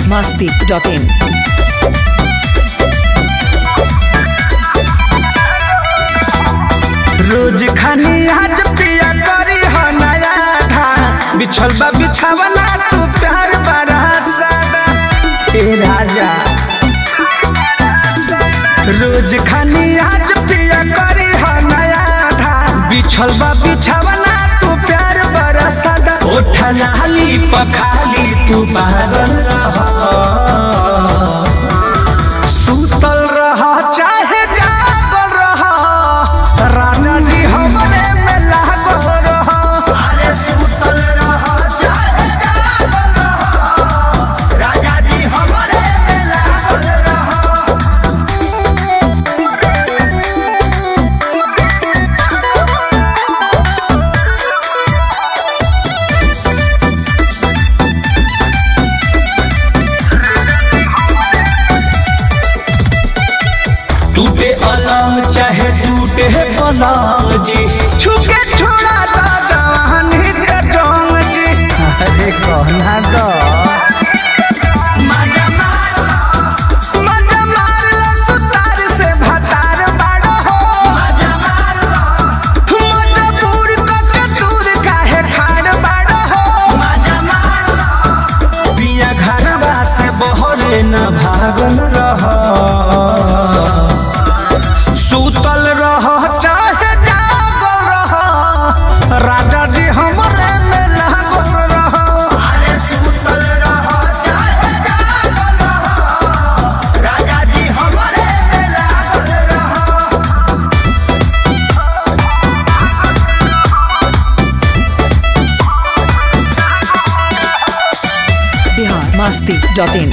masti.in. रोज खानी आज पिया करी हो नया धा बिछल बा बिछावना तू प्यार बड़ा सादा ए राजा रोज खानी आज पिया करी हो नया धा बिछल बा बिछावना तू प्यार बड़ा सादा ओठा लाली पखाली तू पागल रह सुतल रह चाहे जागल रह राजा जी हमरे में लागल रह अरे सुतल रह चाहे जागल रह राजा जी हमरे में लागल रह टूटे अलंग चाहे टूटे पलंग जी छुके छोड़ा दा जवानी के डोंग जी अरे कहना दो मजा मार मजा मार लो सुतार से भतार बाड़ो हो मजा मार लो मजबूर को के दूर काहे खाड़ बाड़ो हो मजा मार लो पिया घरवा से बहरे न भागल रह सुतल रह चाहे जागल रह राजा जी हमरे में लागल रह अरे सुतल रह चाहे जागल रह राजा जी हमरे में लागल रह Bihar masti.in.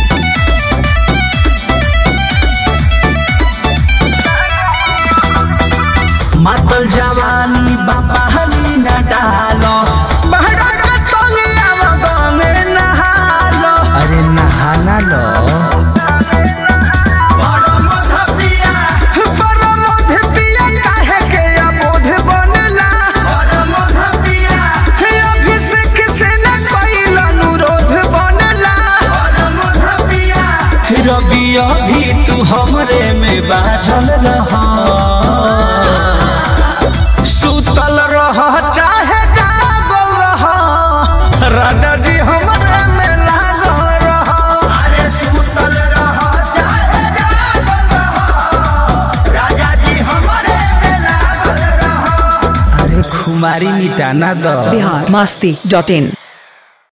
मातल जवानी बाबा हली न डालो बहरा के तंगिया गमे नहालो अरे नहाना लो रबिया भी तू हमरे में बाझल रह सुतल रह चाहे जागल रह राजा जी हमरे में लागल रह अरे सुतल रह चाहे जागल रह राजा जी हमरे में लागल रह अरे खुमारी मिटाना दो Bihar masti.in.